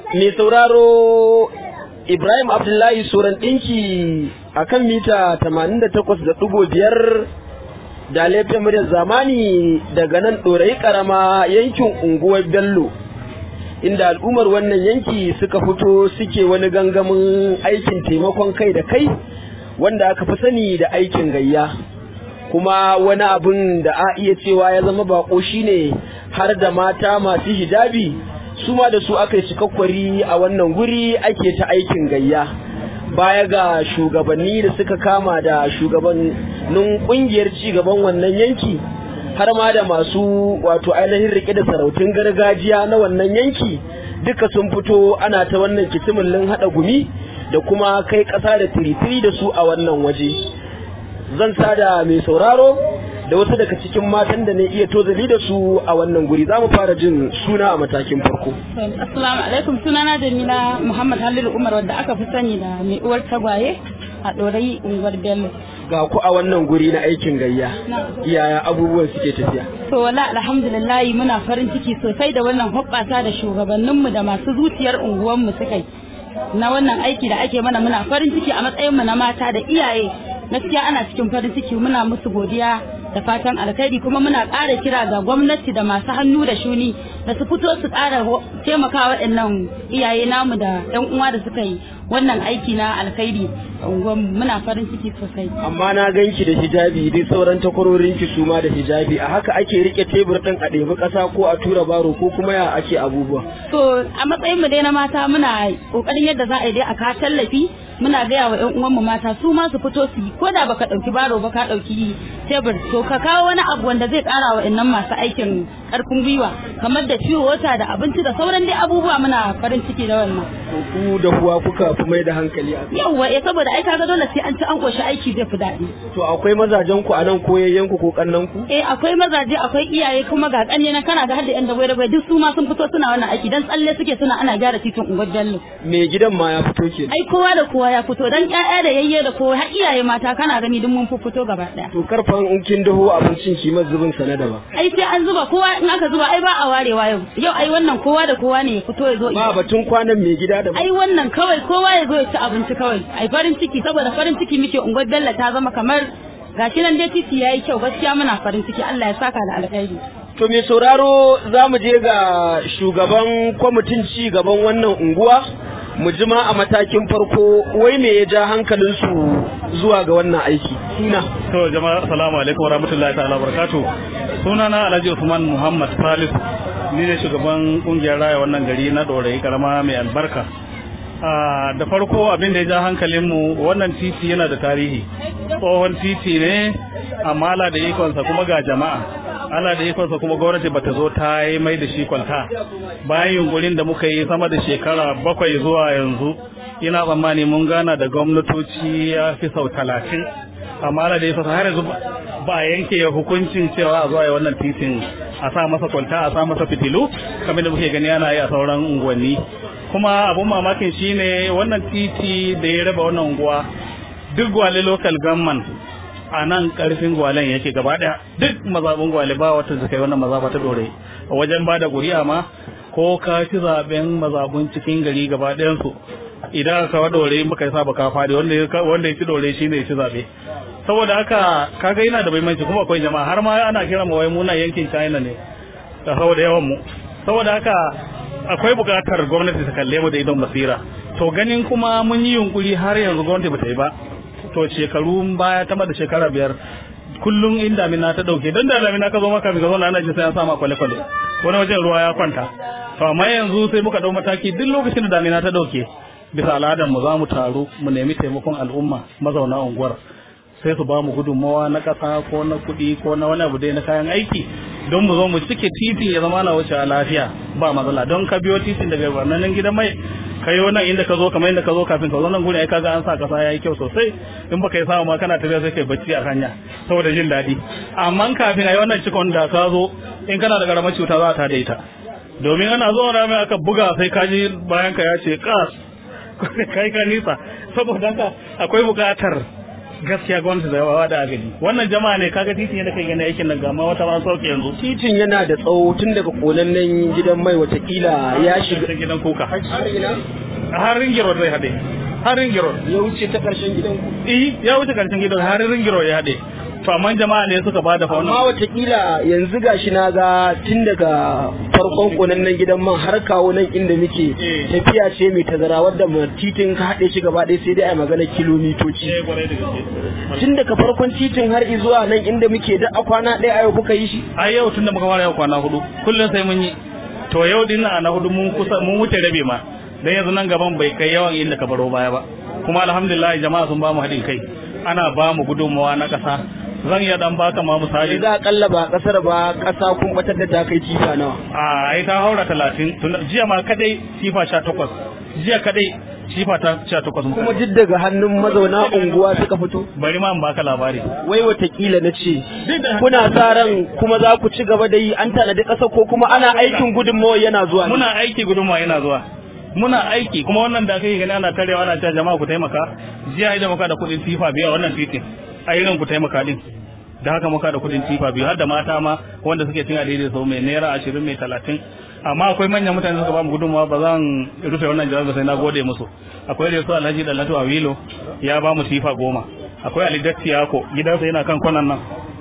mai sauraro Ibrahim Abdullahi Soran ɗinki a kan mita 88.5 da laifin muryar zamani daga nan ɗorayi ƙarama yankin unguwar Bello. Inda al'ummar wannan yanki suka fito suke wani gangamin aikin taimakon kai da kai wanda aka fi sani da aikin gayya. Kuma wani abin da a iya cewa ya zama bako shine har da mata masu hijabi su ma da su aka yi cikakkwari a wannan guri ake ta aikin gayya baya ga shugabanni da suka kama da shugabannin kungiyar cigaban wannan yanki har ma da masu wato ainihin rike da sarautun gargajiya na wannan yanki duka sun fito ana ta wannan kitimillin haɗa gumi da kuma kai ƙasa da tiritiri da su a wannan waje zan sada mai sauraro da wasu daga cikin matan da ne iya tozali da su a wannan guri za mu fara jin suna a matakin farko. Assalamu alaikum sunana Jamila Muhammad Halilu Umar wadda aka fi sani da mai uwar tagwaye a ɗorayi unguwar Bello. Ga ku a wannan guri na aikin gayya. Yaya abubuwan suke tafiya? To wala alhamdulillah muna farin ciki sosai da wannan hoɓɓasa da shugabanninmu da masu zuciyar unguwanmu suka yi. Na wannan aiki da ake mana muna farin ciki a matsayinmu na mata da iyaye gaskiya ana cikin farin ciki muna musu godiya da fatan alkhairi kuma muna ƙara kira ga gwamnati da masu hannu da shuni da su fito su ƙara taimaka waɗannan iyaye namu da ƴan uwa da suka yi wannan aiki na alkhairi muna farin ciki sosai. Amma na ganki da hijabi dai sauran takwarorin ki su ma da hijabi a haka ake rike tebur ɗin a ɗebi ƙasa ko a tura baro ko kuma ya ake abubuwa. To a matsayin mu dai na mata muna ƙoƙarin yadda za a yi dai a ka tallafi muna gaya wa ƴan uwanmu mata su ma su fito su yi ko da baka ɗauki baro ba ka ɗauki tebur to ka kawo wani abu wanda zai ƙara wa innan masu aikin ƙarfin gwiwa kamar da ciwo wata da abinci da sauran dai abubuwa muna farin ciki da wannan. Ku da kuwa kuka fi mai da hankali a Yawwa eh saboda ai kaga dole sai an ci an koshi aiki zai fi daɗi. To akwai mazajen ku a nan ko yayyen ku ko kannan ku? Eh akwai mazaje akwai iyaye kuma ga ƙanne na kana ga har da ƴan dabai dabai duk su ma sun fito suna wannan aiki dan tsalle suke suna ana gyara titin unguwar Bello. Me gidan ma ya fito ke? Ai kowa da kowa ya fito dan ƴaƴa da yayye da kowa har iyaye mata kana gani duk mun fito gaba ɗaya. To karfan in kin daho abincin ki zubin sa na daban. Ai sai an zuba kowa in aka zuba ai ba a warewa yau. Yau ai wannan kowa da kowa ne ya fito ya zo. Ba batun kwanan mai gida da Ai wannan kawai kowa ya zo ya ci abinci kawai. Ai farin ciki saboda farin ciki muke unguwar Bello ta zama kamar gashi nan dai titi yayi kyau gaskiya muna farin ciki Allah ya saka da alkhairi. To mai sauraro za mu je ga shugaban kwamitin ci gaban wannan unguwa mu jima a matakin farko wai me ya ja hankalinsu zuwa ga wannan aiki suna to jama'a assalamu alaikum wa rahmatullahi ta'ala barakatuh sunana Alhaji Usman Muhammad Salis ni ne shugaban kungiyar raya wannan gari na Dorayi karama mai albarka da farko abin da ya ja hankalinmu wannan titi yana da tarihi tsohon titi ne amma ala da ikonsa kuma ga jama'a ala da ikonsa kuma gwamnati bata zo ta yi mai da shi kwalta bayan yunkurin da muka yi sama da shekara bakwai zuwa yanzu ina tsammani mun gana da gwamnatoci ya fi sau talatin amma ala da ikonsa har yanzu ba a yanke hukuncin cewa a zuwa yi wannan titin a sa masa kwalta a sa masa fitilu kamar da muke gani ana yi a sauran unguwanni kuma abun mamakin shine wannan titi da ya raba wannan unguwa duk gwale local government a nan karfin gwalen yake gaba daya duk mazabin gwale ba wata su kai wannan mazaba ta dore a wajen ba da guri'a ma ko ka ci zaben mazabun cikin gari gaba ɗayan su idan ka wa dore muka yi saba ka fadi wanda wanda ya ci dore shine ya ci zabe saboda haka kaga yana da muhimmanci kuma akwai jama'a har ma ana kira mu wai muna yankin China ne da saboda yawan mu saboda haka akwai buƙatar gwamnati ta kalle mu da idon basira to ganin kuma mun yi yunkuri har yanzu gwamnati ba ta yi ba to shekaru baya ta da shekara biyar kullum in damina ta dauke don da damina ka zo maka ka zo ana jin sai an sama kwale kwale wani wajen ruwa ya kwanta to amma yanzu sai muka dau mataki duk lokacin da damina ta dauke bisa al'adar mu za mu taru mu nemi taimakon al'umma mazauna unguwar sai su ba mu gudunmawa na ƙasa ko na kuɗi ko na wani abu dai na kayan aiki don mu zo mu cike titin ya zama na wuce lafiya ba matsala don ka biyo titin daga wannan gidan mai ka yi wannan inda ka zo kamar inda ka zo kafin ka zo nan gurin ai kaga an sa kasa yayi kyau sosai in baka yi samu ma kana tafiya sai kai bacci a hanya saboda jin daɗi amma kafin ai wannan cikon da ka zo in kana da karamar cuta za ta da ita domin ana zuwa rami aka buga sai ka ji bayan ka ya ce kas kai ka nisa saboda haka akwai buƙatar gaskiya gwamnati da yawa da agaji wannan jama'a ne kaga titin yadda kai gani aikin nan ga ma wata ma sauke yanzu titin yana da tsawo tun daga konannen gidan mai watakila ya shiga ta gidan kuka har ringiro zai haɗe har ringiro ya wuce ta karshen gidan ku eh ya wuce karshen gidan har ringiro ya haɗe to amma jama'a ne suka bada fa amma wannan watakila yanzu gashi na ga tun daga farkon konannen gidan man har kawo nan inda muke Eh. tafiya ce mai tazara wadda ma titin ka haɗe shi gaba ɗaya sai dai a magana kilomitoci eh kwarai da gaske tun daga farkon titin har zuwa nan inda muke da a kwana ɗaya a yau kuka yi shi ai yau tunda muka fara yau kwana hudu kullum sai mun yi to yau din nan na hudu mun kusa mun wuce rabe ma dan yanzu nan gaban bai kai yawan inda ka baro baya ba kuma alhamdulillah jama'a sun ba mu haɗin kai ana ba mu gudunmawa na ƙasa zan iya dan baka ma misali za a kalla ba kasar ba ƙasa kun batar da ta kai tifa nawa a ai ta haura talatin tun jiya ma kadai sifa sha takwas jiya kadai sifa ta sha takwas kuma duk daga hannun mazauna unguwa suka fito bari ma in baka labari wai watakila na ce Duk da- kuna sa ran kuma za ku ci gaba da yi an tanadi ƙasa ko kuma ana aikin gudunmawa yana zuwa ne? muna aiki gudunmawa yana zuwa muna aiki kuma wannan da kai gani ana tarewa ana cewa jama'a ku taimaka jiya idan muka da kuɗin tifa biya wannan titin a irin ku taimaka din da haka muka da kuɗin tifa biyu har da mata ma wanda suke cin daidai sau mai naira ashirin mai talatin amma akwai manyan mutane suka ba mu gudunmawa ba zan rufe wannan jawabi sai na gode musu akwai da su alhaji dalatu awilo ya ba mu tifa goma akwai ali datti yako gidansa yana kan kwanan nan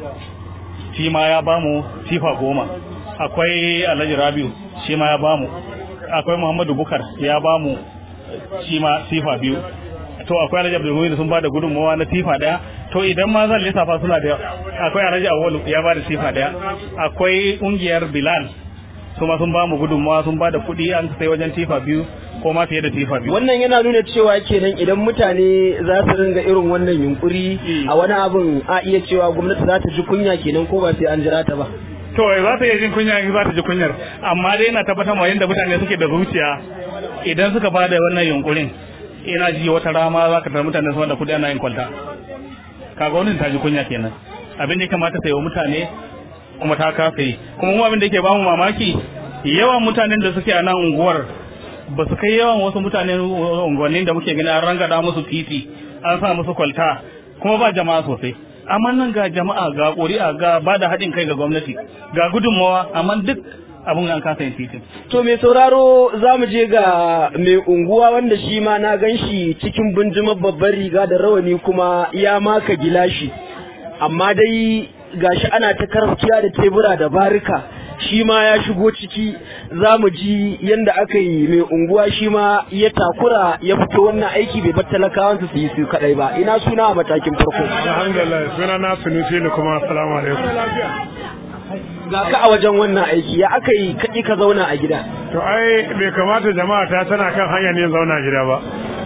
shi ma ya bamu tifa goma akwai alhaji rabiu shi ma ya bamu akwai muhammadu bukar ya bamu shi ma tifa biyu to akwai alhaji abdulmumin sun bada gudunmawa na tifa daya to idan ma zan lissafa suna da yawa akwai alhaji awolu ya bada tifa daya akwai kungiyar bilal su ma sun bamu gudunmawa sun bada kuɗi an sai wajen tifa biyu ko ma fiye da tifa biyu wannan yana nuna cewa kenan idan mutane za su ringa irin wannan yunkuri Mm. a wani abin a iya cewa gwamnati za ta ji kunya kenan ko ba sai an jira ta ba to za ta iya jin kunya in za ta ji kunyar amma dai ina tabbatar ma yadda mutane suke da zuciya idan suka ba da wannan yunkurin ina ji wata rama za ka tara mutane su wanda kudi ana yin kwalta kaga wani ta ji kunya kenan abin da ya kamata ta yi wa mutane kuma ta kasa yi kuma mu abin da yake bamu mamaki yawan mutanen da suke a nan unguwar ba su kai yawan wasu mutanen unguwannin da muke gani an rangada musu titi an sa musu kwalta kuma ba jama'a sosai amma nan ga jama'a ga ƙuri'a ga ba da haɗin kai ga gwamnati ga gudunmawa amma duk abin an kasa yin titin to mai sauraro za mu je ga mai unguwa wanda shi ma na gan shi cikin bunjimar babbar riga da rawani kuma ya maka gilashi amma dai gashi ana ta karfiya da tebura da barika shi ma ya shigo ciki za mu ji yadda aka yi mai unguwa shi ma ya takura ya fito wannan aiki bai bar talakawansu su yi su kadai ba ina suna a matakin farko alhamdulillah suna na sunusi ne kuma assalamu alaikum ga ka a wajen wannan aiki ya aka yi kaɗi ka zauna a gida to ai bai kamata jama'a ta tana kan hanyar yin zauna gida ba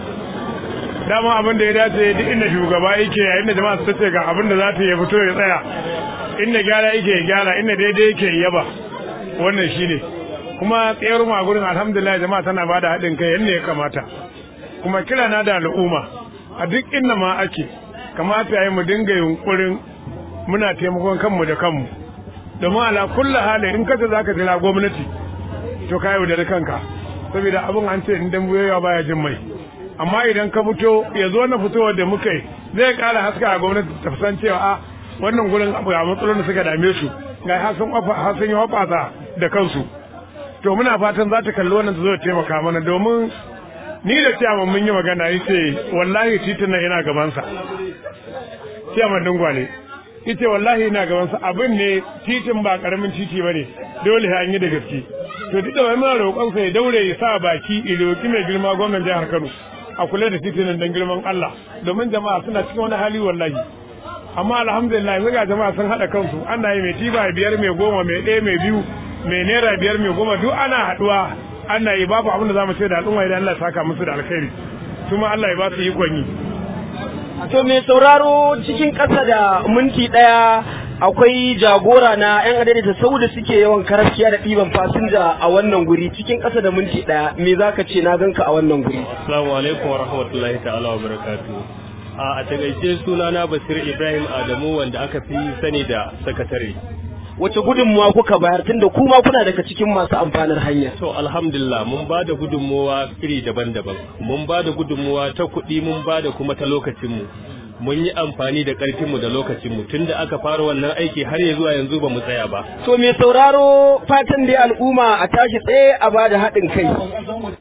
dama abin da ya dace duk inda shugaba yake yayin da jama'a su ce ga abin da za ta yi fito ya tsaya inda gyara yake ya gyara inda daidai yake ya yaba wannan shine kuma tsayar mu a gurin alhamdulillah jama'a tana bada haɗin kai yadda ya kamata kuma kira na da al'umma a duk inda ma ake kamata yayi mu dinga yunkurin muna taimakon kanmu da kanmu domin ala kulli hali in kace zaka jira gwamnati to ka yaudari kanka saboda abin an ce in dan buyowa baya jin mai amma idan ka fito ya zo na fitowar da muka yi zai kara haska a gwamnati ta san cewa a wannan gurin abu ga matsalolin da suka dame su ga har sun ofa har sun yi hoɓasa da kansu to muna fatan za ta kalli wannan ta zo ta taimaka mana domin ni da ciyaman mun yi magana yace wallahi titin nan yana gabansa ciyaman dingwale yace wallahi ina gabansa abin ne titin ba karamin titi bane dole sai an yi da gaske to duk da wai muna roƙon sa ya daure ya sa baki iloki mai girma gwamnan jihar Kano a kula da titin nan dan girman Allah domin jama'a suna cikin wani hali wallahi amma alhamdulillah yanzu ga jama'a sun haɗa kansu ana yi mai tiba biyar mai goma mai ɗaya mai biyu mai naira biyar mai goma duk ana haɗuwa ana yi babu abin da za mu ce da al'umma idan Allah ya saka musu da alkhairi kuma Allah ya ba su ikon yi To mai sauraro cikin ƙasa da minti ɗaya akwai jagora na 'yan adaidaita sau da suke yawan karaskiya da ɗiban fasinja a wannan guri cikin ƙasa da minti ɗaya me za ka ce na ganka a wannan guri. Assalamu alaikum wa rahmatullahi ta'ala wa barakatu. A takaice sunana Basir Ibrahim Adamu wanda aka fi sani da sakatare. Wace gudunmuwa kuka bayar tunda kuma kuna daga cikin masu amfanar hanya. To alhamdulillah mun ba da gudunmuwa iri daban-daban. Mun ba da gudunmuwa ta kuɗi mun ba da kuma ta lokacinmu. mun yi amfani da ƙarfinmu da lokacinmu tun da aka fara wannan aiki har ya zuwa yanzu ba mu tsaya ba To mai sauraro fatan dai al'umma a tashi tsaye a bada haɗin kai.